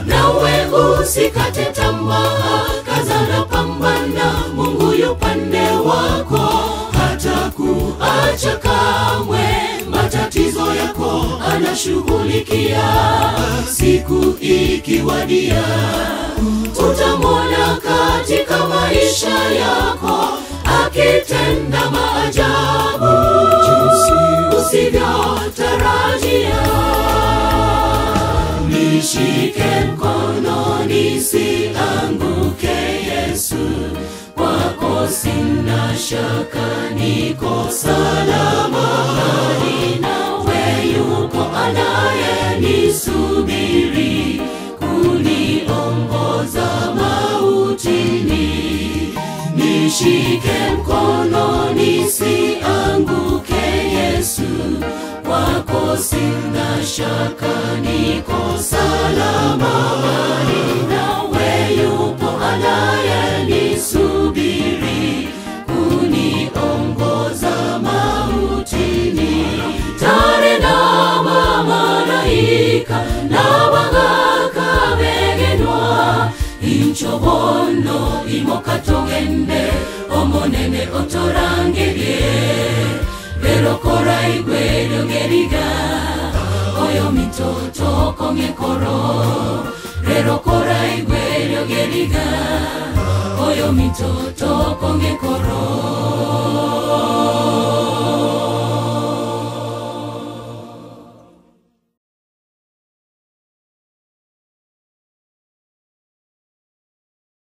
nawe usikate tamaa kazana pambana mungu yupande wako hata kuacha kamwe matatizo yako anashughulikia siku ikiwadia utamwona katika maisha yako akitenda maajabu usivyotarajia nishike mkono nisianguke yesu kwako sina shaka niko salama Bali nawe yuko anayenisubiri kuniongoza mautini nishike mkono nisianguke yesu kwako sina shaka niko salama Bali nawe yupo anayenisubiri kuniongoza mautini tare na mamalaika n'abagaka begenwa incobono imokatogende omonene otorangerie berokora igwerio geriga oyo mitoto kong'ekoro rerokora igwerio geriga oyo mitoto konge